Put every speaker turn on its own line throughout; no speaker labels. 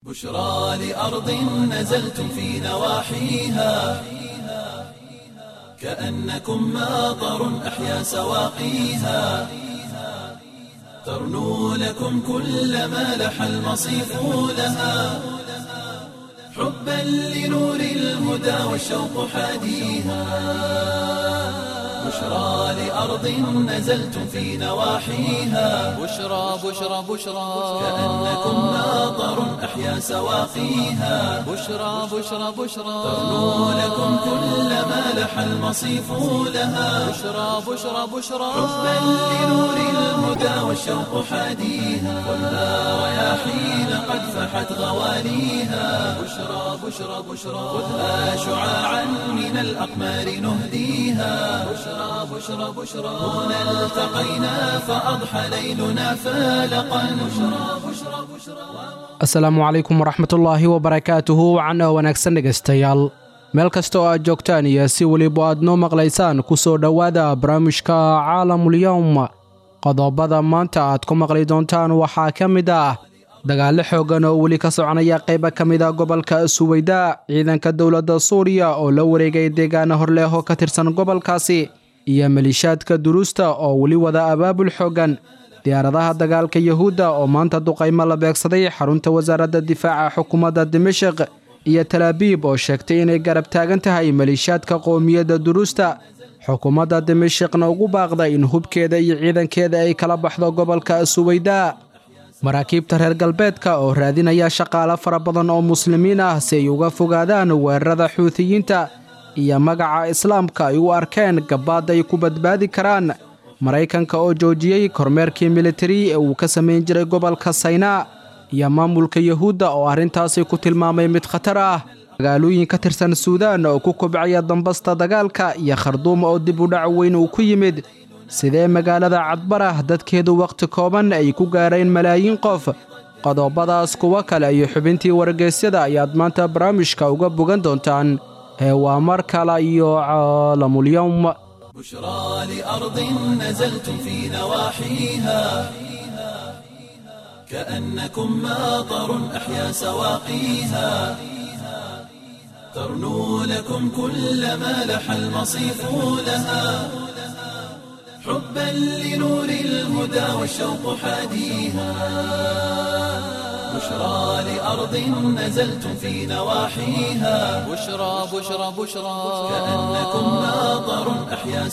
بشرى لأرض نزلتم في نواحيها كأنكم ماطر أحيا سواقيها ترنو لكم كل ما لح المصيف لها حبا لنور الهدى والشوق حاديها بشرى لأرض نزلتم في نواحيها
بشرى بشرى بشرى
كأنكم ماطر أحيا سواقيها
بشرى بشرى بشرى
ترنو لكم كل ما لح المصيف لها
بشرى بشرى بشرى
حبا لنور الهدى والشوق حاديها والنار رياحين قد فحت غواليها بشرى بشرى بشرى خذها شعاعا من الأقمار نهديها بشرى بشرى بشرى هنا التقينا فأضحى ليلنا فالقا بشرى بشرى بشرى
asalaamu calaykum waraxmatullaahi wabarakaatuhu wacan oo wanaagsan dhegaystayaal meel kasta oo aad joogtaan iyo si weliba aad noo maqlaysaan ku soo dhowaada barnaamijka caalamulyowm qodobada maanta aad ku maqli doontaan waxaa ka mid ah dagaallo xooggan oo weli ka soconaya qayba ka mid a gobolka suweyda ciidanka dowladda suuriya oo la wareegay deegaana horleeho ka tirsan gobolkaasi iyo malishaadka duruusta oo weli wada abaabul xooggan diyaaradaha dagaalka yuhuudda oo maanta duqaymo la beegsaday xarunta wasaaradda difaaca xukuumadda dimashik iyo talaabiib oo sheegtay inay garab taagan tahay maliishaadka qowmiyadda duruusta xukuumadda dimashikna ugu baaqda in hubkeeda iyo ciidankeeda ay kala baxdo gobolka suweyda maraakiibta reer galbeedka oo raadinaya shaqaale fara badan oo muslimiin ah si ay uga fogaadaan weerarada xuutiyiinta iyo magaca islaamka ay u arkeen gabaad ay ku badbaadi karaan maraykanka oo joojiyey kormeerkii militari ee uu ka samayn jiray gobolka saynaa iyo maamulka yuhuudda oo arrintaasi ku tilmaamay mid khatar ah magaalooyin ka tirsan suudaan oo ku kobcaya dambasta dagaalka iyo kharduum oo dib u dhac weyn uu ku yimid sidee magaalada cadbarah dadkeedu wakhti kooban ay ku gaareen malaayiin qof qodobadaas kuwo kale iyo xubintii wargeysyada ayaad maanta barnaamijka uga bogan doontaan ee waa mar kale iyo caalamulyowm
بشرى لأرض نزلتم في نواحيها كأنكم ماطر أحيا سواقيها ترنو لكم كل ما لح المصيف لها حبا لنور الهدى والشوق حاديها بشرى لأرض نزلتم في نواحيها
بشرى بشرى بشرى
كأنكم ماطر أحيا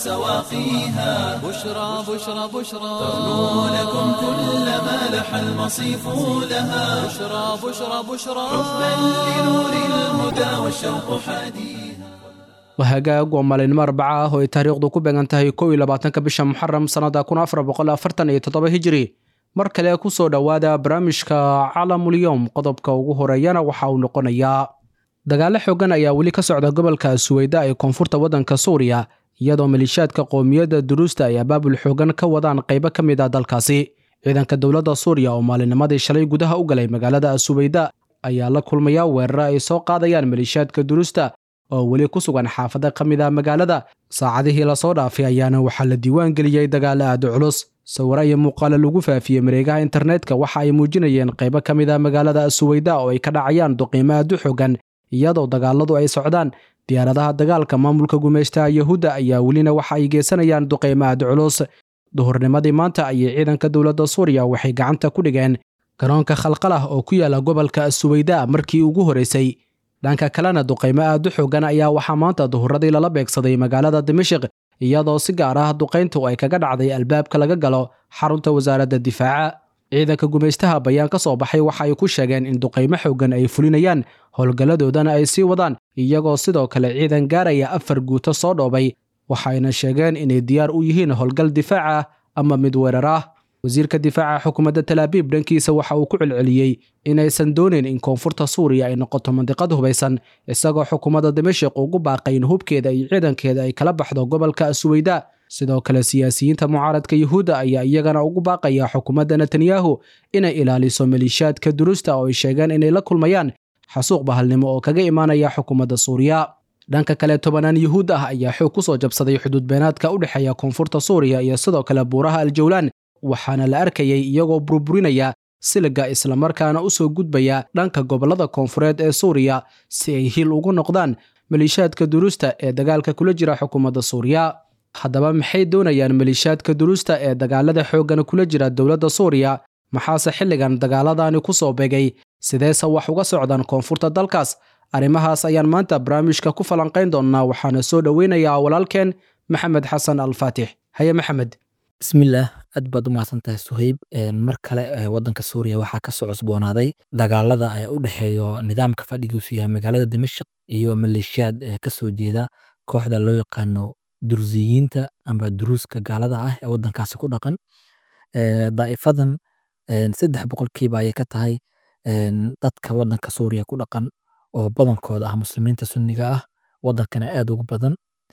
سواقيها
بشرى بشرى بشرى
ترنو لكم كل ما لح المصيف لها
بشرى بشرى بشرى
حبا لنور الهدى والشوق حاديها
wahagaag waa maalinimo arbaca ah oo ay taariikhdu ku beegan tahay kow iyo labaatanka bisha muxaram sannada kun afar boqol afartan iyo toddoba hijiri mar kale ku soo dhowaada barnaamijka calamulyowm qodobka ugu horeeyana waxa uu noqonayaa dagaallo xooggan ayaa weli ka socda gobolka suweyda ee koonfurta waddanka suuriya iyadoo maliishaadka qowmiyadda duruusta ay abaabul xooggan ka wadaan qaybo ka mid ah dalkaasi ciidanka dowladda suuriya oo maalinimadii shalay gudaha u galay magaalada suweyda ayaa la kulmaya weeraro ay soo qaadayaan maliishaadka duruusta oo weli ku sugan xaafada ka mid ah magaalada saacadihii lasoo dhaafay ayaana waxaa la diiwaan geliyey dagaalo aada culus sawiro iyo muuqaalo lagu faafiyey mareegaha internetka waxa ay muujinayeen qaybo ka mid ah magaalada suweyda oo ay ka dhacayaan duqiimo aad u xooggan iyadoo dagaaladu ay socdaan diyaaradaha dagaalka maamulka gumaystaha yuhuudda ayaa welina waxa ay geysanayaan duqiimo aad culus duhurnimadii maanta ayay ciidanka dowladda suuriya waxay gacanta ku dhigeen garoonka khalqalah oo ku yaala gobolka suweyda markii ugu horeysay dhanka kalena duqaymo aad u xooggan ayaa waxaa maanta duhuradii lala beegsaday magaalada dimashik iyadoo si gaar ah duqayntu ay kaga dhacday albaabka laga galo xarunta wasaaradda difaaca ciidanka gumaystaha bayaan ka soo baxay waxa ay ku sheegeen in duqaymo xooggan ay fulinayaan howlgalladoodana ay sii wadaan iyagoo sidoo kale ciidan gaaraya afar guuto soo dhoobay waxayna sheegeen inay diyaar u yihiin howlgal difaac ah ama mid weerar ah wasiirka difaaca xukuumadda talaabiib dhankiisa waxa uu ku celceliyey inaysan doonayn in koonfurta suuriya ay noqoto mandiqad hubaysan isagoo xukuumadda dimashik ugu baaqay in hubkeeda iyo ciidankeeda ay kala baxdo gobolka suweyda sidoo kale siyaasiyiinta mucaaradka yuhuudda ayaa iyagana ugu baaqaya xukuumadda netanyahu inay ilaaliso maliishaadka duruusta oo ay sheegeen inay la kulmayaan xasuuq bahalnimo oo kaga imaanaya xukuumadda suuriya dhanka kale tobanaan yuhuud ah ayaa xoog ku soo jabsaday xuduud beenaadka u dhexeeya koonfurta suuriya iyo sidoo kale buuraha aljawlaan waxaana la arkayay iyagoo burburinaya siliga islamarkaana u soo gudbaya dhanka gobollada koonfureed ee suuriya si ay hil ugu noqdaan maliishaadka duruusta ee dagaalka kula jira xukuumadda suuriya haddaba maxay doonayaan maliishaadka duruusta ee dagaalada xooggan kula jira dowladda suuriya maxaase xilligan dagaaladani ku soo begay sideese wax uga socdaan koonfurta dalkaas arrimahaas ayaan maanta barnaamijka ku falanqayn doonnaa waxaana soo dhoweynayaa walaalkeen maxamed xasan alfaatix haye maxamed
bismillaah aad baad u mahadsan tahay suhayb mar kale wadanka suuriya waxaa ka soo cusboonaaday dagaalada ee u dhexeeyo nidaamka fadhigiisu yahay magaalada dimashq iyo maleeshiyaad ka soo jeeda kooxda loo yaqaano dursiyiinta amba duruuska gaalada ah ee wadankaasi ku dhaqan daa'ifadan saddex boqolkiiba ayay ka tahay dadka wadanka suuriya ku dhaqan oo badankooda ah muslimiinta sunniga ah wadankana aad ugu badan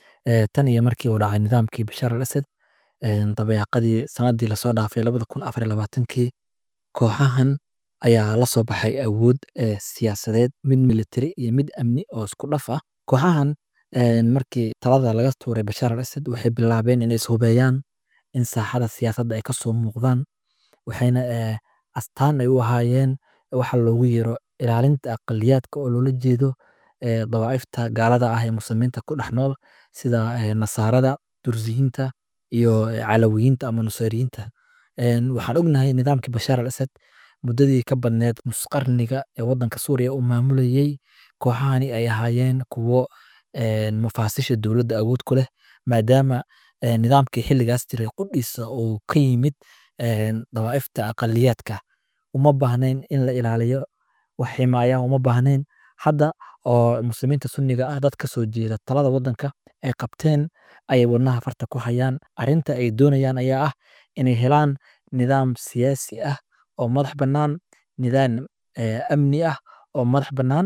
tan iyo markii uu dhacay nidaamkii bashaar al asad dabeeqadii sanadii lasoo dhaafay labada kun afar labaatankii kooxahan ayaa la soo baxay awood siyaasadeed mid military iyo mid amni oo isku dhaf ah kooxahan markii talada laga tuuray bashaar al asad waxay bilaabeen inay ishubeeyaan in saaxada siyaasadda ay kasoo muuqdaan waxayna astaan ay u ahaayeen waxa loogu yeero ilaalinta aqaliyaadka oo loola jeedo dawaa'ifta gaalada ah ee muslimiinta ku dhex nool sida nasaarada dursiyiinta iyo calawiyiinta ama nusayriyiinta waxaan ognahay nidaamkii bashaar al asad muddadii ka badneed nusqarniga ee wadanka suuriya uu maamulayey kooxahani ay ahaayeen kuwo mafaasisha dowladda awood ku leh maadaama nidaamkii xilligaas jiray qudhiisa uu ka yimid dawaa'ifta aqaliyaadka uma baahnayn in la ilaaliyo wax ximaaya uma baahnayn hadda oo muslimiinta sunniga ah dad ka soo jeeda talada wadanka ay qabteen ayay wadnaha farta ku hayaan arrinta ay doonayaan ayaa ah inay helaan nidaam siyaasi ah oo madax bannaan nidaam amni ah oo madax bannaan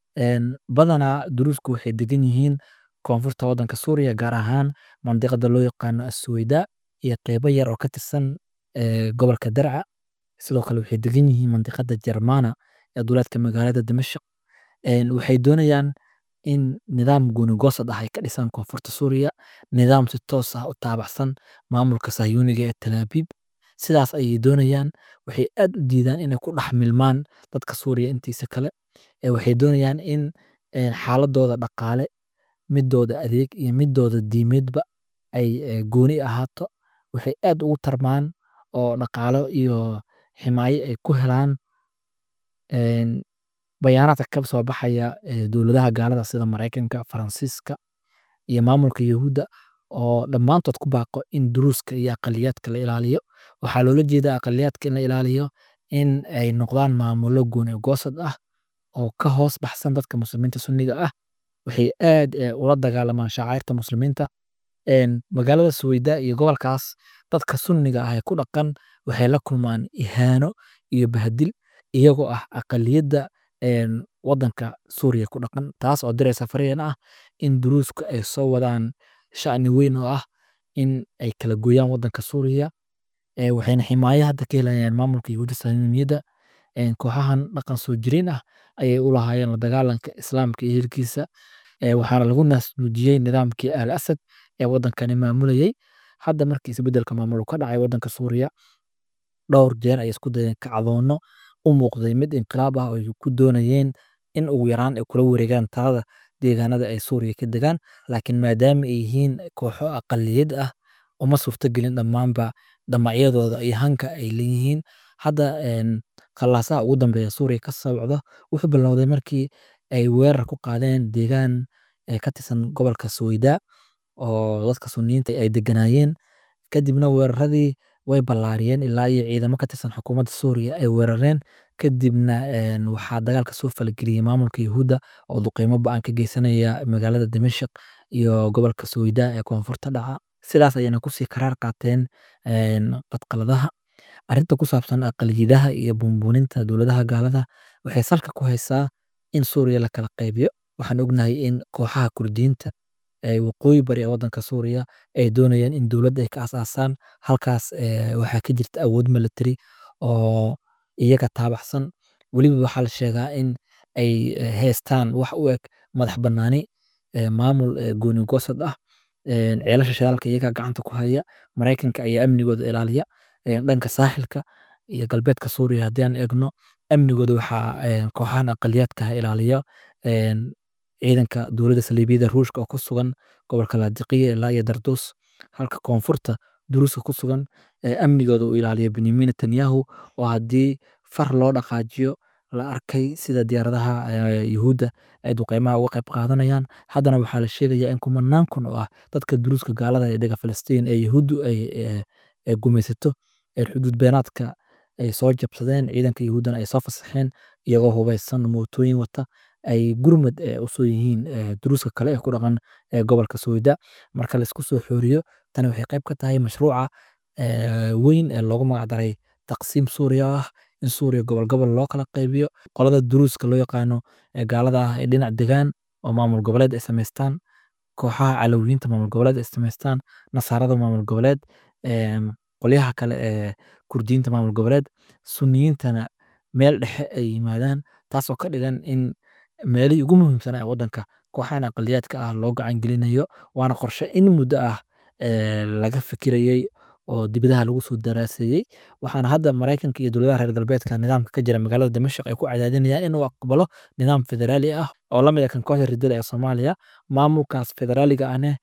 badanaa duruusku waxay degan yihiin koonfurta wadanka suuriya gaar ahaan mandiqada loo yaqaano assuweyda iyo qeybo yar oo ka tirsan gobolka darca sidoo kale waxay degan yihiin mandiqada jermana ee duleedka magaalada dimashq waxay doonayaan in nidaam goonigoosad ah ay ka dhisaan koonfurta suuriya nidaam si toos ah u taabacsan maamulka sahyuuniga ee talaabiib sidaas ayay doonayaan waxay aad u diidaan inay ku dhex milmaan dadka suuriya intiisa kale waxay doonayaan in xaaladooda dhaqaale midooda adeeg iyo midooda diimeedba ay gooni ahaato waxay aad ugu tarmaan oo dhaqaalo iyo ximaayo ay ku helaan bayaanaadka ka soo baxaya dowladaha gaalada sida maraykanka faransiiska iyo maamulka yahuudda oo dhammaantood ku baaqo in duruuska iyo aqaliyaadka la ilaaliyo waxaa loola jeeda aqaliyaadka in la ilaaliyo in ay noqdaan maamulo gooni goosad ah oo ka hoos baxsan dadka muslimiinta sunniga ah waxay aad ula dagaalamaan shacairta muslimiinta magaalada suweyda iyo gobolkaas dadka sunniga ah ee ku dhaqan waxay la kulmaan ihaano iyo bahadil iyagoo ah aqaliyadda wadanka suuriya ku dhaqan taas oo diraysa fariin ah in duruusku ay soo wadaan sha'ni weyn oo ah in ay kala gooyaan wadanka suuriya waxayna ximaayo hadda ka helayaan maamulka yahuudda sahyuuniyadda kooxahan dhaqan soo jireen ah ayay u lahaayeen la dagaalanka islaamka iyo hilkiisa waxaana lagu naasnuujiyey nidaamkii al asad ee wadankani maamulayey hadda markii isbedelka maamul ka dhacay wadanka suuriya dhowr jeer ay isku dayeen kacdoono u muuqday mid inqilaab ah oo ay ku doonayeen in ugu yaraan ay kula wareegaan talada deegaanada ay suuriya ka degaan laakiin maadaama ay yihiin kooxo aqaliyad ah uma suurtagelin dhammaanba damacyadooda iyo hanka ay leeyihiin hadda khallaasaha ugu dambeeya suuriya ka socda wuxuu bilowday markii ay weerar ku qaadeen deegaan ka tirsan gobolka suweyda oo dadka suniyiinta ay deganaayeen kadibna weeraradii way ballaariyeen ilaa iyo ciidamo ka tirsan xukuumadda suuriya ay weerareen kadibna waxaa dagaalka soo falageliyey maamulka yahuudda oo duqeymo ba-an ka geysanaya magaalada dimashq iyo gobolka suweyda ee koonfurta dhaca sidaas ayayna kusii karaar qaateen qadqaladaha arrinta ku saabsan aqaliyadaha iyo buunbuuninta dowladaha gaalada waxay salka ku haysaa in suuriya la kala qaybiyo waxaan ognahay in kooxaha kurdiyiinta waqooyi bari ee wadanka suuriya ay doonayaan in dowladda ay ka asaasaan halkaas waxaa ka jirta awood military oo iyaga taabacsan weliba waxaa la sheegaa in ay haystaan wax u eg madax banaani maamul gooni goosad ah ceelasha shidaalka iyaga gacanta ku haya maraykanka ayaa amnigooda ilaaliya dhanka saaxilka iyo galbeedka suuriya haddii aan eegno amnigooda waxaa kooxahan aqaliyaadka ilaaliya ciidanka dowladda saliibiyada ruushka oo ku sugan gobolka laadiqiya ilaa iyo darduus halka koonfurta duruuska ku sugan amnigooda uu ilaaliyo benyamin netanyahu oo haddii far loo dhaqaajiyo la arkay sida diyaaradaha yuhuudda ay duqeymaha uga qayb qaadanayaan haddana waxaa la sheegayaa in kumanaan kun oo ah dadka duruuska gaalada ee dhega falastiin ee yuhuuddu ay gumaysato ee xuduud beenaadka ay soo jabsadeen ciidanka yuhuuddana ay soo fasaxeen iyagoo hubeysan mootooyin wata ay gurmad usoo yihiin duruuska kale ee ku dhaqan gobolka sooda marka laisku soo xooriyo tani waxay qayb ka tahay mashruuca weyn ee loogu magacdaray taqsiim suuriya ah in suuriya gobol gobol loo kala qaybiyo qolada duruuska loo yaqaano gaalada ah ee dhinac degaan oo maamul goboleed ay samaystaan kooxaha calowiyiinta maamul goboleed ay samaystaan nasaarada maamul goboleed qolyaha kale ee kurdiyiinta maamul goboleed suniyiintana meel dhexe ay yimaadaan taasoo ka dhigan in meelihii ugu muhiimsanaa ee waddanka kooxahan aqaliyaadka ah loo gacan gelinayo waana qorshe in muddo ah laga fikirayey oo dibadaha lagu soo daraaseeyey waxaana hadda maraykanka iyo dowladaha reer galbeedka nidaamka ka jira magaalada dimashq ay ku cadaadinayaan inuu aqbalo nidaam federaali ah oo lamid ah kan kooxda ridada ee soomaaliya maamulkaas federaaliga ahne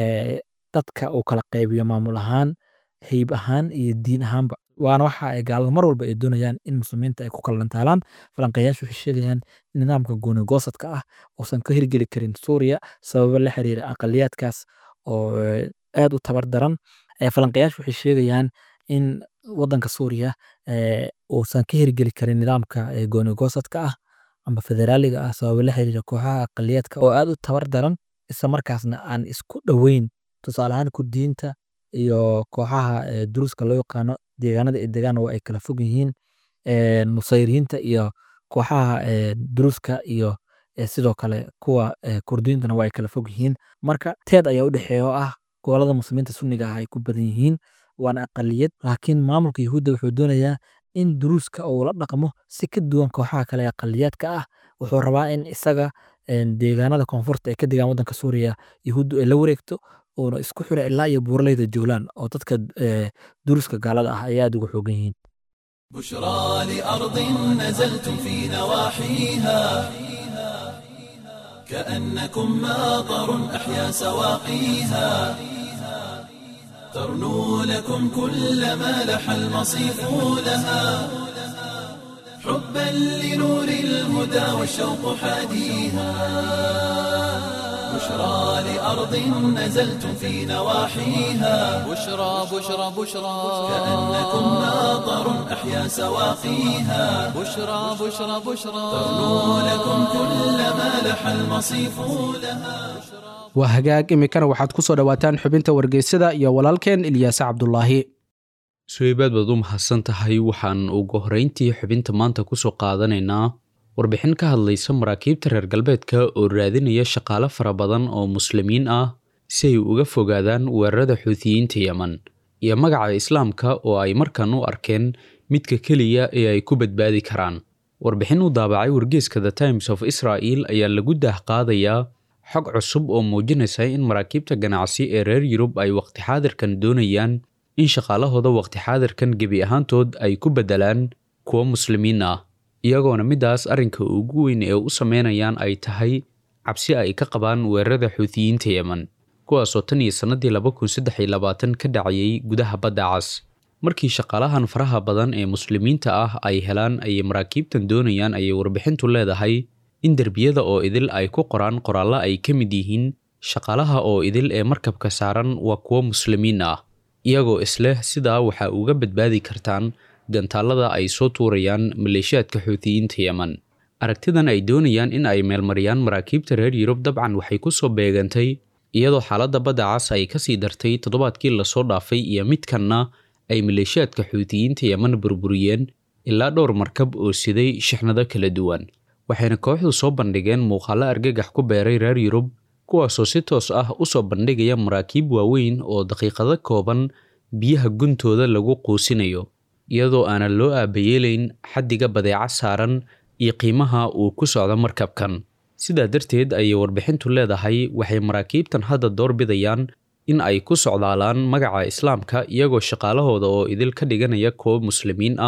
dadka uu kala qaybiyo maamul ahaan heyb ahaan iyo diin ahaanba waana waxa ay gaalada mar walba ay doonayaan in muslimiinta ay ku kala dhantaalaan falanqeeyaashu waxay sheegayaan in nidaamka gooni goosadka ah uusan ka hirgeli karin suuriya sababo la xiriira aqaliyaadkaas oo aad u tabar daran falanqeeyaashu waxay sheegayaan in wadanka suuriya uusan ka hirgeli karin nidaamka gooni goosadka ah amba federaaliga ah sababo la xiriira kooxaha aqaliyaadka oo aad u tabar daran isla markaasna aan isku dhoweyn tusaale ahaan kurdiyiinta iyo kooxaha duruuska loo yaqaano deegaanada ay degaan waa ay kala fog yihiin nusayriyiinta iyo kooxaha duruuska iyo sidoo kale kuwa kurdiyiintana waa ay kala fog yihiin marka teed ayaa u dhexeeya oo ah gobolada muslimiinta sunniga ah ay ku badan yihiin waana aqaliyad laakiin maamulka yuhuudda wuxuu doonayaa in duruuska uu la dhaqmo si ka duwan kooxaha kale ee aqaliyaadka ah wuxuu rabaa in isaga deegaanada koonfurta ee ka degaan waddanka suuriya yuhuuddu ay la wareegto uuna isku xira ilaa iyo buuraleyda joolaan oo dadka duruuska gaalada ah ay aad ugu xoogan yihiin
بشرى لأرض نزلتم في نواحيها كأنكم ماطر أحيا سواقيها ترنو لكم كل ما لح المصيف لها حبا لنور الهدى والشوق حاديها بشرى لأرض نزلتم في نواحيها
بشرى بشرى بشرى
كأنكم ماطر أحيا سواقيها
بشرى بشرى بشرى
ترنو لكم كل ما لح المصيف لها
waa hagaag iminkana waxaad ku soo dhowaataan xubinta wargeysada iyo walaalkeen ilyaase cabdulaahi
suhaybaad baad u mahadsan tahay waxaan ugu horrayntii xubinta maanta ku soo qaadanaynaa warbixin ka hadlaysa maraakiibta reer galbeedka oo raadinaya shaqaale fara badan oo muslimiin ah si ay uga fogaadaan weerarada xuutiyiinta yemen iyo magaca islaamka oo ay markan u arkeen midka keliya ee ay ku badbaadi karaan warbixin u daabacay wargeeska the times of israel ayaa lagu daah qaadayaa xog cusub oo muujinaysa in maraakiibta ganacsi ee reer yurub ay waqti xaadirkan doonayaan in shaqaalahooda waqti xaadirkan gebi ahaantood ay ku beddelaan kuwo muslimiin ah iyagoona middaas arrinka ugu weyn ee u sameynayaan ay tahay cabsi ay ka qabaan weerarada xuutiyiinta yemen kuwaasoo tan iyo sannadii laba kun saddex iyo labaatan ka dhacayay gudaha badda cas markii shaqaalahan faraha badan ee muslimiinta ah ay helaan ayay maraakiibtan doonayaan ayay warbixintu leedahay in derbiyada oo idil ay ku qoraan qoraallo ay ka mid yihiin shaqaalaha oo idil ee markabka saaran waa kuwo muslimiin ah iyagoo isleh sidaa waxaa uga badbaadi kartaan gantaallada ay soo tuurayaan maleeshiyaadka xuutiyiinta yemen aragtidan ay doonayaan in ay meelmariyaan maraakiibta reer yurub dabcan waxay ku soo beegantay iyadoo xaaladda badda cas ay kasii dartay toddobaadkii lasoo dhaafay iyo midkanna ay maleeshiyaadka xuutiyiinta yemen burburiyeen ilaa dhowr markab oo siday shixnado kala duwan waxayna kooxdu soo bandhigeen muuqaallo argagax ku beeray reer yurub kuwaasoo si toos ah u soo bandhigaya maraakiib waaweyn oo daqiiqado kooban biyaha guntooda lagu quusinayo iyadoo aanan loo aabayeelayn xaddiga badeeco saaran iyo qiimaha uu ku socdo markabkan sidaa darteed ayay warbixintu leedahay waxay maraakiibtan hadda doorbidayaan in ay ku socdaalaan magaca islaamka iyagoo shaqaalahooda oo idil ka dhiganaya kuwo muslimiin ah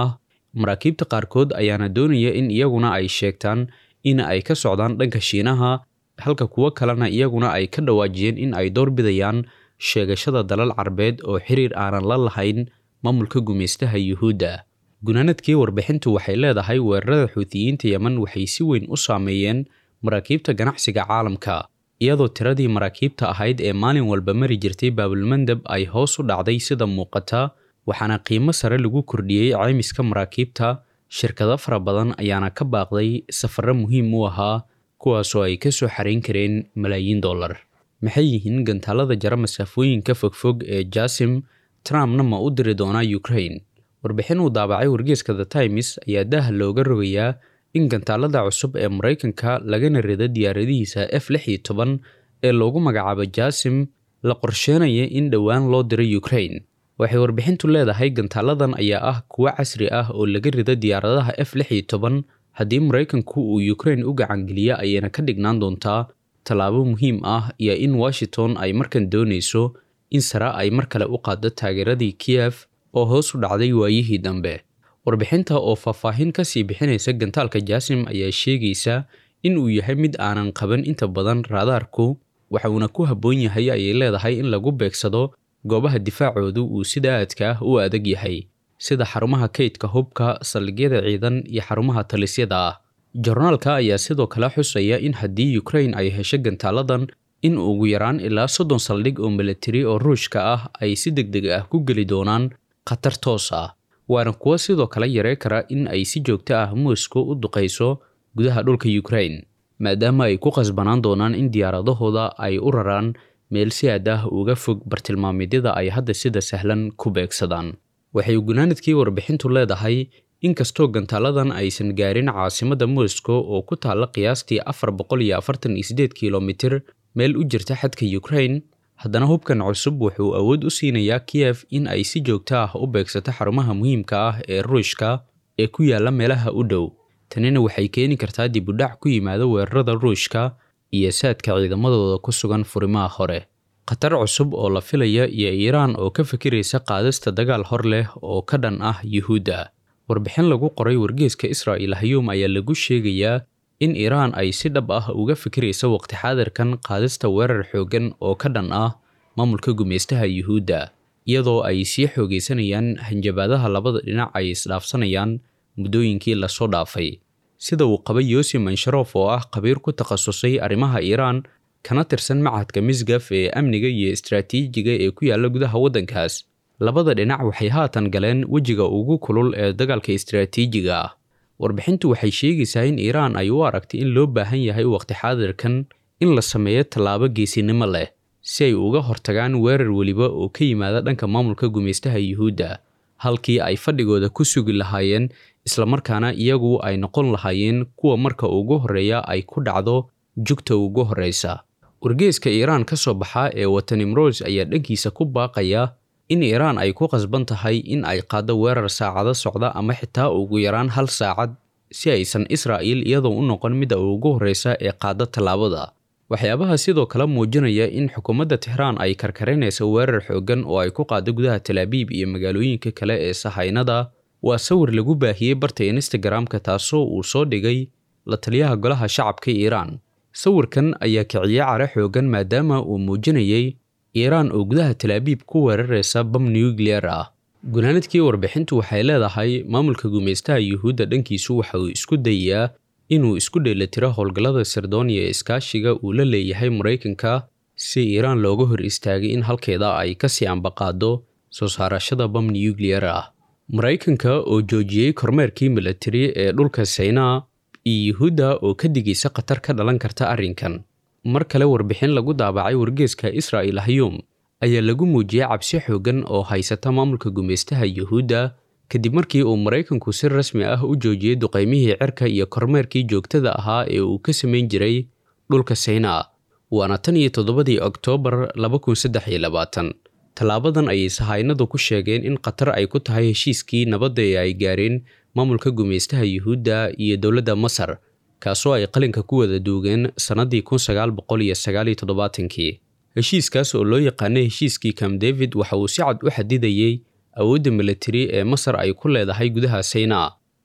maraakiibta qaarkood ayaana doonaya in iyaguna ay sheegtaan in ay ka socdaan dhanka shiinaha halka kuwo kalena iyaguna ay ka dhawaajiyeen in ay doorbidayaan sheegashada dalal carbeed oo xiriir aanan la lahayn maamulka gumaystaha yuhuudda gunaanadkii warbixintu waxay leedahay weerarada xuutiyiinta yemen waxay si weyn u saameeyeen maraakiibta ganacsiga caalamka iyadoo tiradii maraakiibta ahayd ee maalin walba mari jirtay baabulmandab ay hoos u dhacday sida muuqata waxaana qiimo sare lagu kordhiyey caymiska maraakiibta shirkado fara badan ayaana ka baaqday safarro muhiim u ahaa kuwaasoo ay ka soo xarayn kareen malaayiin dollar maxay yihiin gantaalada jara masaafooyinka fogfog ee jasim trumpna ma u diri doonaa ukraine warbixin uu daabacay wargeeska the times ayaa daaha looga rogayaa in gantaalada cusub ee maraykanka lagana rido diyaaradihiisa f lix iyo toban ee loogu magacaabo jasim la qorsheenaya in dhowaan loo diro ukraine waxay warbixintu leedahay gantaaladan ayaa ah kuwo casri ah oo laga rido diyaaradaha f lix iyo toban haddii maraykanku uu ukraine u gacangeliya ayayna ka dhignaan doontaa tallaabo muhiim ah iyo in washington ay markan doonayso in sare ay mar kale u qaaddo taageeradii kiyef oo hoos u dhacday waayihii dambe warbixinta oo faahfaahin ka sii bixinaysa gantaalka jaasim ayaa sheegaysa in uu yahay mid aanan qaban inta badan raadaarku waxa uuna ku habboon yahay ayay leedahay in lagu beegsado goobaha difaacoodu uu sida aadka ah u adag yahay sida xarumaha kaydka hubka saldhigyada ciidan iyo xarumaha talisyada ah jornaalka ayaa sidoo kale xusaya in haddii ukraine ay hesho gantaaladan in ugu yaraan ilaa soddon saldhig oo milatari oo ruushka ah ay si deg deg ah ku geli doonaan khatar toos ah waana kuwo sidoo kale yaree kara in ay si joogto ah moscow u duqayso gudaha dhulka ukraine maadaama ay ku qasbanaan doonaan in diyaaradahooda ay u raraan meel si aad ah uga fog bartilmaameedyada ay hadda sida sahlan ku beegsadaan waxay gunaanadkii warbixintu leedahay inkastoo gantaaladan aysan gaarin caasimadda moscow oo ku taalla qiyaastii afar boqol iyo afartan iyo sideed kilomitir meel u jirta xadka ukraine haddana hubkan cusub wuxuu awood u siinayaa kiyef in ay si joogto ah u beegsato xarumaha muhiimka ah ee ruushka ee ku yaalla meelaha u dhow tanina waxay keeni kartaa dib u dhac ku yimaada weerarada ruushka iyo saadka ciidamadooda ku sugan furimaha hore khatar cusub oo la filaya iyo iiraan oo ka fikiraysa qaadista dagaal hor leh oo ka dhan ah yuhuudda warbixin lagu qoray wargeeska israa'il hayuum ayaa lagu sheegayaa in iiraan ay si dhab ah uga fikiraysa waqti xaadirkan qaadista weerar xooggan oo ka dhan ah maamulka gumaystaha yuhuudda iyadoo ay sii xoogaysanayaan hanjabaadaha labada dhinac ay isdhaafsanayaan muddooyinkii lasoo dhaafay sida uu qabay yosi mansharof oo ah khabiir ku takhasusay arrimaha iiraan kana tirsan machadka misgaf ee amniga iyo istraatiijiga ee ku yaalla gudaha waddankaas labada dhinac waxay haatan galeen wejiga ugu kulul ee dagaalka istraatiijiga ah warbixintu waxay sheegaysaa in iiraan ay u aragtay in loo baahan yahay waqti xaadirkan in la sameeyo tallaabo geesinimo leh si ay uga hortagaan weerar weliba oo ka yimaada dhanka maamulka gumaystaha yuhuudda halkii ay fadhigooda ku sugi lahaayeen islamarkaana iyagu ay noqon lahaayeen kuwa marka ugu horreeya ay ku dhacdo jugta ugu horreysa wargeeska iiraan ka soo baxa ee watanimros ayaa dhankiisa ku baaqaya in iiraan ay ku qasban tahay in ay qaaddo weerar saacado socda ama xitaa ugu yaraan hal saacad si aysan israa'iil iyadoo u noqon midda ugu horreysa ee qaadda tallaabada waxyaabaha sidoo kale muujinaya in xukuumadda tixraan ay karkarinayso weerar xooggan oo ay ku qaaddo gudaha talaabiib iyo magaalooyinka kale ee sahaynada waa sawir lagu baahiyey barta instagram-ka taasoo uu soo dhigay la taliyaha golaha shacabka iiraan sawirkan ayaa kiciyey care xooggan maadaama uu muujinayay iiraan oo gudaha talaabiib ku weeraraysa bam nuclear ah gunaanadkii warbixintu waxay leedahay maamulka gumaystaha yuhuudda dhankiisu waxa uu isku dayayaa inuu isku dheelitiro howlgallada sirdooniya ee iskaashiga uu la leeyahay maraykanka si iiraan looga hor istaagay in halkeeda ay kasii ambaqaado soo saarashada bam nuclear ah maraykanka oo joojiyey kormeerkii milatari ee dhulka saynaa iyo yuhuudda oo ka digaysa khatar ka dhalan karta arrinkan mar kale warbixin lagu daabacay wargeeska israa'il hayuum ayaa lagu muujiyey cabsi xooggan oo haysata maamulka gumaystaha yuhuudda kadib markii uu maraykanku si rasmi ah u joojiyey duqaymihii cirka iyo kormeerkii joogtada ahaa ee uu ka samayn jiray dhulka saynaa waana tan iyo toddobadii oktoobar laba kun saddex iyo labaatan tallaabadan ayay sahaynadu ku sheegeen in khatar ay ku tahay heshiiskii nabadda ee ay gaareen maamulka gumaystaha yuhuudda iyo dowladda masar kaasoo ay qalinka ku wada duugeen sannaddii kun sagaal boqol iyo sagaal iyo toddobaatankii heshiiskaas oo loo yaqaanay heshiiskii camp david waxa uu si cad u xadidayey awoodda milatari ee masar ay ku leedahay gudaha saynaa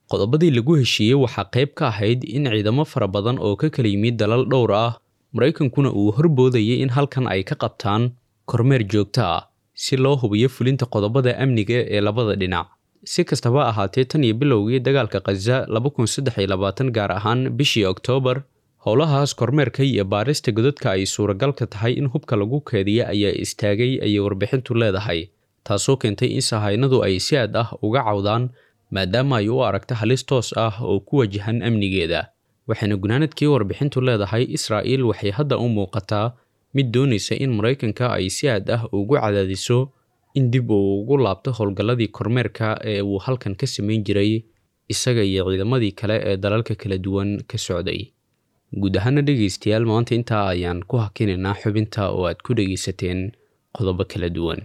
qodobadii lagu heshiiyey waxaa qayb ka ahayd in ciidamo fara badan oo ka kala yimid dalal dhowr ah maraykankuna uu horboodayay in halkan ay ka qabtaan kormeer joogto ah si loo hubiyo fulinta qodobada amniga ee labada dhinac si kastaba ahaatee tan iyo bilowgii dagaalka khaza gaar ahaan bishii oktoobar howlahaas kormeerka iyo baarista godadka ay suuragalka tahay in hubka lagu keediya ayaa istaagay ayay warbixintu leedahay taasoo keentay in sahaynadu ay si aad ah uga cawdaan maadaama ay u aragta halis toos ah oo ku wajahan amnigeeda waxayna gunaanadkii warbixintu leedahay israa'iil waxay hadda u muuqataa mid doonaysa in maraykanka ay si aad ah ugu cadaadiso in dib uu ugu laabto howlgalladii kormeerka ee uu halkan ka samayn jiray isaga iyo ciidamadii kale ee dalalka kala duwan ka socday guud ahaana dhegaystayaal maanta intaa ayaan ku hakinaynaa xubinta oo aad ku dhegaysateen qodobo kala duwan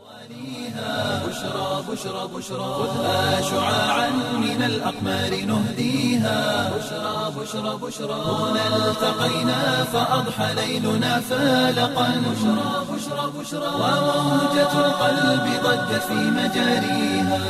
بشرى بشرى بشرى خذها شعاعا من الأقمار نهديها بشرى بشرى بشرى هنا التقينا فأضحى ليلنا فالقا بشرى بشرى بشرى وموجة القلب ضجت في مجاريها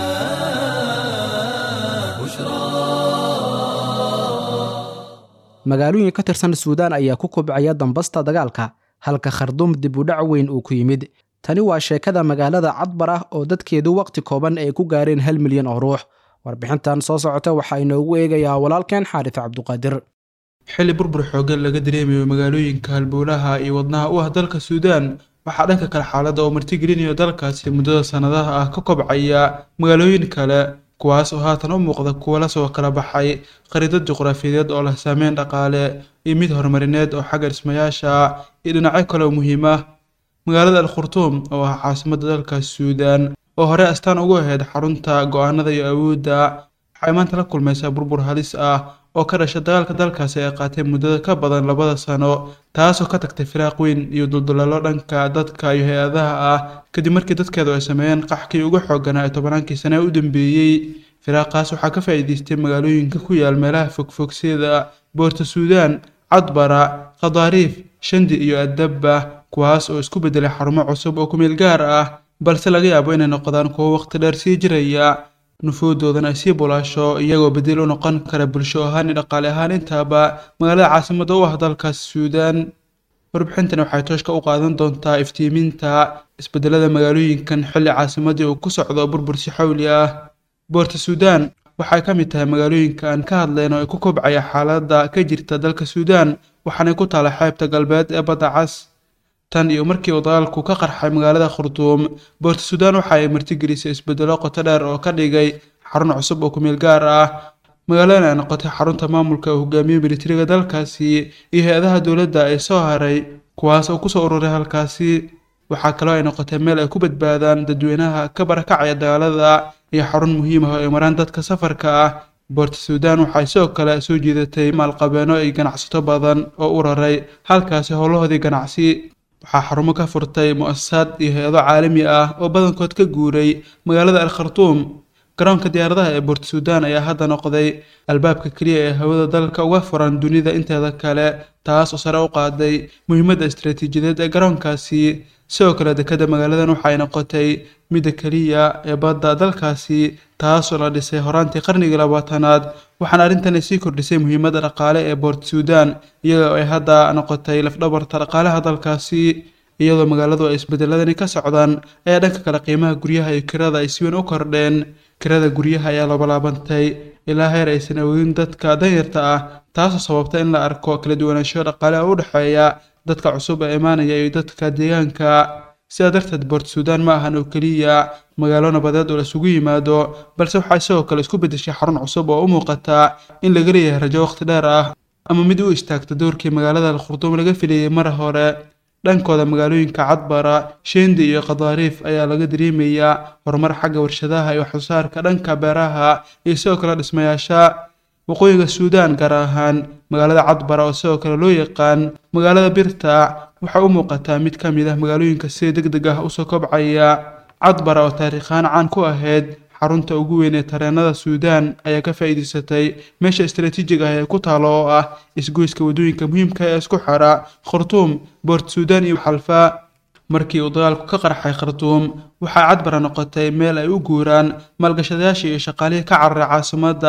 magaalooyin ka tirsan suudaan ayaa ku kobcaya dambasta dagaalka halka kharduum dib u dhac weyn uu ku yimid tani waa sheekada magaalada cadbar ah oo dadkeedu waqti kooban ay ku gaareen hal milyan oo ruux warbixintan soo socota waxaa inoogu eegayaa walaalkeen xaarif cabduqaadir
xilli burbur xooggan laga dareemayo magaalooyinka halbowlaha iyo wadnaha u ah dalka suudaan waxaa dhanka kale xaaladda oo martigelinayo dalkaasi muddada sannadaha ah ka kobcaya magaalooyin kale kuwaas oo haatan u muuqda kuwa lasoo kala baxay khariidad juqraafiyadeed oo leh saameyn dhaqaale iyo mid horumarineed oo xagga dhismayaasha iyo dhinacyo kale oo muhiim ah magaalada al khurtuum oo ah caasimadda dalkaasi suudaan oo hore astaan ugu ahayd xarunta go-aanada iyo awoodda waxay maanta la kulmaysaa burbur halis ah oo ka dhasha dagaalka dalkaasi ay qaatay muddada ka badan labada sano taasoo ka tagtay firaaq weyn iyo duldulalo dhanka dadka iyo hay-adaha ah kadib markii dadkeedu ay sameeyeen qaxkii uga xooganaa ee tobanaankii sane u dambeeyey firaaqaas waxaa ka faa'iidaystay magaalooyinka ku yaal meelaha fogfog sida boorta suudaan cadbara khadaariif shandi iyo adabba kuwaas oo isku beddelay xarumo cusub oo kumeel gaar ah balse laga yaabo inay noqdaan kuwo waqti dheer sii jiraya nufuudoodana ay sii bulaasho iyagoo bedel u noqon kara bulsho ahaan iyo dhaqaale ahaan intaaba magaalada caasimadda u ah dalkaas suudaan warbixintani waxay tooshka u qaadan doontaa iftiiminta isbedelada magaalooyinkan xilli caasimadii uu ku socdo burbur si xawli ah boorta suudaan waxay ka mid tahay magaalooyinka aan ka hadlayno ee ku kobcaya xaaladda ka jirta dalka suudaan waxaanay ku taala xeebta galbeed ee badda cas tan iyo markii uu dagaalku ka qarxay magaalada khurtuum boorta suudaan waxa ay martigelisay isbedelo qoto dheer oo ka dhigay xarun cusub oo kumeel gaar ah magaaladan ay noqotay xarunta maamulka uu hogaamiye militariga dalkaasi iyo hay-adaha dowladda ee soo haray kuwaas oo kusoo ururay halkaasi waxaa kaloo ay noqotay meel ay ku badbaadaan dadweynaha ka barakacaya dagaalada iyo xarun muhiim ah oo ay maraan dadka safarka ah boorta suudaan waxay sidoo kale soo jiidatay maalqabeeno iyo ganacsato badan oo u raray halkaasi howlahoodii ganacsi waxaa xarumo ka furtay mu-asasaad iyo hay-ado caalami ah oo badankood ka guuray magaalada al khartuum garoonka diyaaradaha ee boorta suudaan ayaa hadda noqday albaabka keliya ee hawada dalka uga furan dunida inteeda kale taas oo sare u qaaday muhiimadda istaraatiijiyadeed ee garoonkaasi sidoo kale dekadda magaaladan waxay noqotay midda keliya ee badda dalkaasi taasoo la dhisay horaantii qarnigii labaatanaad waxaana arrintan ay sii kordhisay muhiimadda dhaqaale ee boort suudaan iyadoo ay hadda noqotay lafdhabarta dhaqaalaha dalkaasi iyadoo magaaladu ay isbedeladani ka socdaan ayaa dhanka kale qiimaha guryaha iyo kirada ay si weyn u kordheen kirada guryaha ayaa labalaabantay ilaa heer aysan awoodin dadka danyarta ah taasoo sababta in la arko kala duwanaansho dhaqaale oo u dhexeeya dadka cusub ee imaanaya iyo dadka deegaanka sidaa darteed boort suudaan ma ahan oo keliya magaalo nabadeed oo laisugu yimaado balse waxaa sidoo kale isku beddeshay xarun cusub oo u muuqata in laga leeyahay rajo waqti dheer ah ama mid u istaagta doorkii magaalada al khurduum laga filayay mar hore dhankooda magaalooyinka cadbara shendi iyo khadaariif ayaa laga dareemayaa horumar xagga warshadaha iyo waxsoosaarka dhanka beeraha iyo sidoo kale dhismayaasha waqooyiga suudaan gaar ahaan magaalada cadbara oo sidoo kale loo yaqaan magaalada birta waxay u muuqataa mid ka mid ah magaalooyinka sida deg deg ah usoo kobcaya cadbara oo taariikhaan caan ku ahayd xarunta ugu weyn ee tareenada suudaan ayaa ka faa'iidaysatay meesha istaraatiijiga ah ee ku taalo oo ah isgoyska waddooyinka muhiimka ee isku xira khartuum boort suudaan iyo xalfa markii uu dagaalku ka qarxay khartuum waxaa cadbara noqotay meel ay u guuraan maalgashadayaashii iyo shaqaalihii ka cararay caasimadda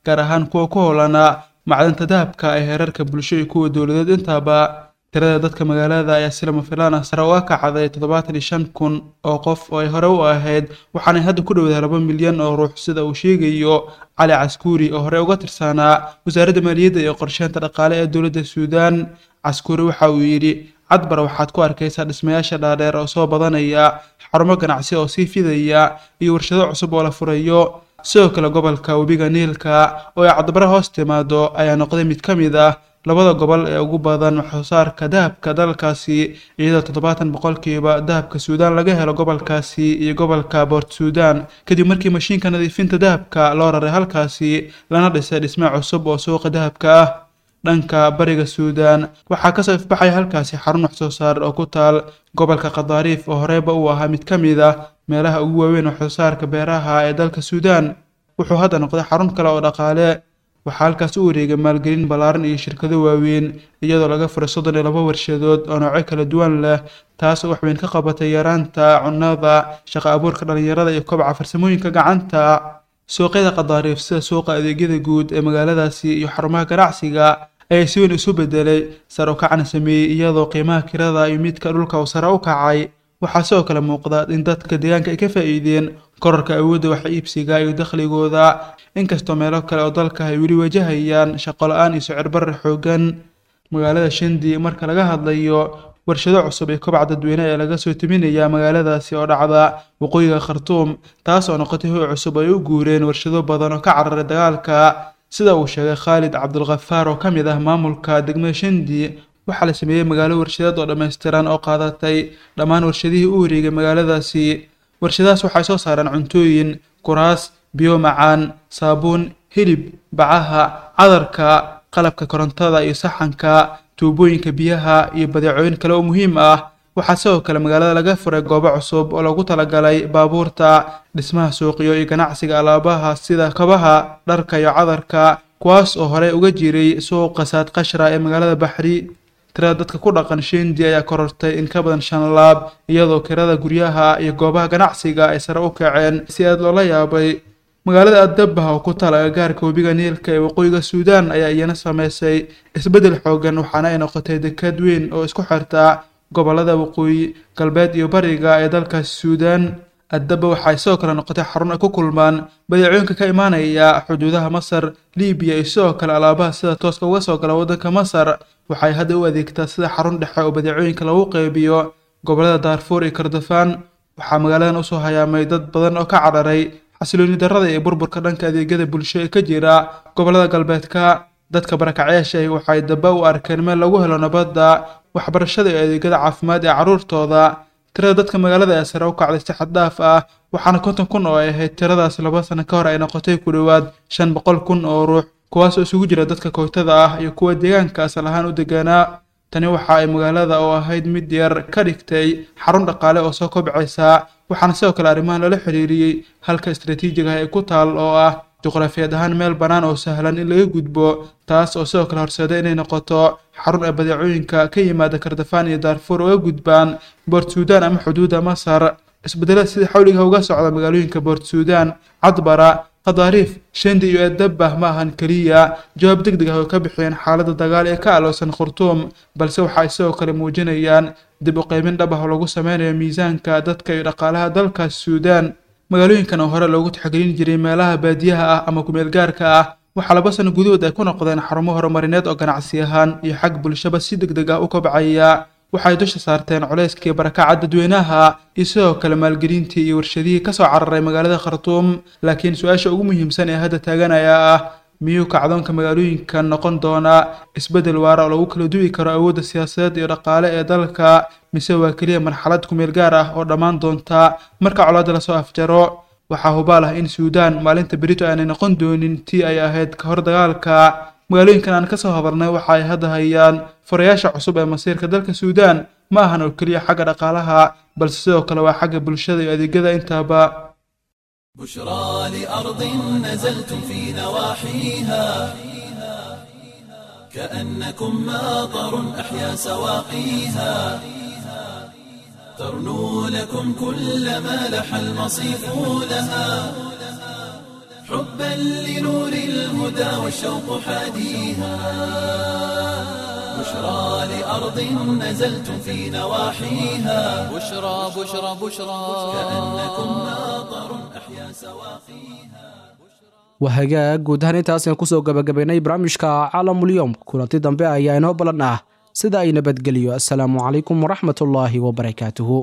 gaar ahaan kuwa ku howlana macdanta dahabka ee heerarka bulsho iyo kuwa dowladeed intaaba tirada dadka magaalada ayaa si lama filaan ah sare uga kacday toddobaatan iyo shan kun oo qof oo ay hore u ahayd waxaanay hadda ku dhowdahay laba milyan oo ruux sida uu sheegayo cali caskuuri oo hore uga tirsanaa wasaaradda maaliyadda iyo qorsheynta dhaqaale ee dowladda suudaan caskuuri waxa uu yidhi cadbar waxaad ku arkaysaa dhismayaasha dhaadheer oo soo badanaya xarumo ganacsi oo sii fidaya iyo warshado cusub oo la furayo sidoo kale gobolka webiga niilka oo ay cadbara hoos timaado ayaa noqday mid ka mid ah labada gobol ee ugu badan waxsoosaarka dahabka dalkaasi iyadoo toddobaatan boqolkiiba dahabka suudaan laga helo gobolkaasi iyo gobolka boort suudaan kadib markii mashiinka nadiifinta dahabka loo raray halkaasi lana dhisay dhisme cusub oo suuqa dahabka ah dhanka bariga suudaan waxaa kasoo ifbaxaya halkaasi xarun waxsoosaar oo ku taal gobolka khadaariif oo horeyba uu ahaa mid ka mid ah meelaha ugu waaweyn waxsoosaarka beeraha ee dalka suudaan wuxuu hadda noqday xarun kale oo dhaqaale waxaa halkaas u wareegay maalgelin ballaaran iyo shirkado waaweyn iyadoo laga furay soddon iyo laba warshadood oo noocyo kala duwan leh taas oo waxweyn ka qabatay yaraanta cunnada shaqo abuurka dhallinyarada iyo kobca farsamooyinka gacanta suuqyada khadaariif sida suuqa adeegyada guud ee magaaladaasi iyo xarumaha ganacsiga ayaa si weyn isu bedelay sar u kacna sameeyey iyadoo qiimaha kirada iyo midka dhulka uu sare u kacay waxaa sidoo kale muuqda in dadka deegaanka ay ka faa'iideen korarka awoodda wax iibsiga iyo dakhligooda inkastoo meelo kale oo dalka ay weli wajahayaan shaqo la-aan iyo sicir barar xoogan magaalada shandi marka laga hadlayo warshado cusub iyo kobaca dadweyne ee laga soo timinaya magaaladaasi oo dhacda waqooyiga khartuum taas oo noqotay hoy cusub ay u guureen warshado badan oo ka cararay dagaalka sida uu sheegay khaalid cabdulkhafaar oo ka mid ah maamulka degmada shandi waxaa la sameeyey magaalo warshadeed oo dhammaystiran oo qaadatay dhammaan warshadihii u wareegay magaaladaasi warshadahaas waxay soo saareen cuntooyin kuraas biyo macaan saabuun hilib bacaha cadarka qalabka korontada iyo saxanka tuubooyinka biyaha iyo badeecooyin kale oo muhiim ah waxaa sidoo kale magaalada laga furay goobo cusub oo loogu talagalay baabuurta dhismaha suuqyo iyo ganacsiga alaabaha sida kabaha dharka iyo cadarka kuwaas oo horey uga jiray suuqa saad qashra ee magaalada baxri tirada dadka ku dhaqan shendi ayaa korortay in ka badan shan laab iyadoo kirada guryaha iyo goobaha ganacsiga ay sare u kaceen si aad loola yaabay magaalada addabah oo ku taal agagaarka webiga niilka ee waqooyiga suudaan ayaa iyana sameysay isbeddel xoogan waxaana ay noqotay dekad weyn oo isku xirta gobolada waqooyi galbeed iyo bariga ee dalkaasi suudaan addaba waxay sidoo kale noqotay xarun ay ku kulmaan badeecooyinka ka imaanaya xuduudaha masar libiya iyo sidoo kale alaabaha sida tooska uga soo gala waddanka masar waxay hadda u adeegtaa sida xarun dhexe oo badeecooyinka lagu qeybiyo gobolada daarfuur iyo kordofaan waxaa magaaladan usoo hayaamay dad badan oo ka cararay xasilooni darrada iyo burburka dhanka adeegyada bulsho ee ka jira gobolada galbeedka dadka barakacyaasha waxay daba u arkeen meel lagu helo nabadda waxbarashada iyo adeegyada caafimaad ee carruurtooda tirada dadka magaalada ee sare u kacday si xad dhaaf ah waxaana konton kun oo ay ahayd tiradaas laba sano ka hor ay noqotay ku dhowaad shan boqol kun oo ruux kuwaas oo isugu jira dadka kootada ah iyo kuwa deegaanka asal ahaan u deganaa tani waxa ay magaalada oo ahayd mid yar ka dhigtay xarun dhaqaale oo soo kobcaysa waxaana sidoo kale arrimahan lala xiriiriyey halka istaraatiijiga ah ee ku taal oo ah juqraafiyeed ahaan meel bannaan oo sahlan in laga gudbo taas oo sidoo kale horseeda inay noqoto xarun ay badeecooyinka ka yimaada kardafaan iyo daarfuur uga gudbaan boort suudaan ama xuduudda masar isbedelada sida xawliga uga socda magaalooyinka boort suudaan cadbara khadaariif shendi iyo eedabah ma ahan keliya jawaab deg deg ah oo ka bixiyeen xaaladda dagaal ee ka aloosan khurtuum balse waxa ay sidoo kale muujinayaan dib u qeymin dhab ah oo lagu sameynayo miisaanka dadka iyo dhaqaalaha dalkaas suudaan magaalooyinkan oo hore loogu taxgelin jiray meelaha baadiyaha ah ama kumeel gaarka ah waxaa laba sano gudahood ay ku noqdeen xarumo horumarineed oo ganacsi ahaan iyo xag bulshaba si deg deg ah u kobcaya waxay dusha saarteen culayskii barakaca dadweynaha iyo sidoo kale maalgelintii iyo warshadihii kasoo cararay magaalada khartuum laakiin su-aasha ugu muhiimsan ee hadda taagan ayaa ah miyuu kacdoonka magaalooyinka noqon doonaa isbeddel waara oo lagu kala duwi karo awoodda siyaasadeed iyo dhaqaale ee dalka mise waa keliya marxalad kumeel gaar ah oo dhammaan doonta marka colaadda lasoo afjaro waxaa hubaal ah in suudaan maalinta berito aanay noqon doonin tii ay ahayd ka hor dagaalka magaalooyinkan aan kasoo hadalnay waxa ay hadda hayaan furayaasha cusub ee masiirka dalka suudaan ma ahan oo keliya xagga dhaqaalaha balse sidoo kale waa xagga bulshada iyo adeegyada intaaba
بشرى لأرض نزلتم في نواحيها كأنكم ماطر أحيا سواقيها ترنو لكم كل ما لح المصيف لها حبا لنور الهدى والشوق حاديها بشرى لأرض نزلتم في نواحيها
بشرى بشرى بشرى
كأنكم ناظر أحيا سواقيها
wahagaag guud ahaan intaasaan kusoo gabagabaynay barnaamijka caalamulyoom kulanti dambe ayaa inoo ballan ah sida ay nabadgeliyo assalaamu calaykum waraxmatullaahi wabarakaatuhu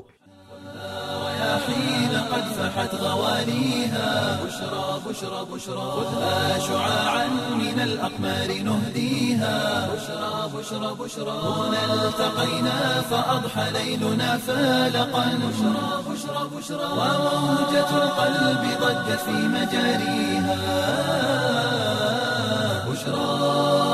حين قد فحت غواليها بشرى بشرى بشرى خذها شعاعا من الأقمار نهديها بشرى بشرى بشرى هنا التقينا فأضحى ليلنا فالقا بشرى بشرى بشرى وموجة القلب ضجت في مجاريها بشرى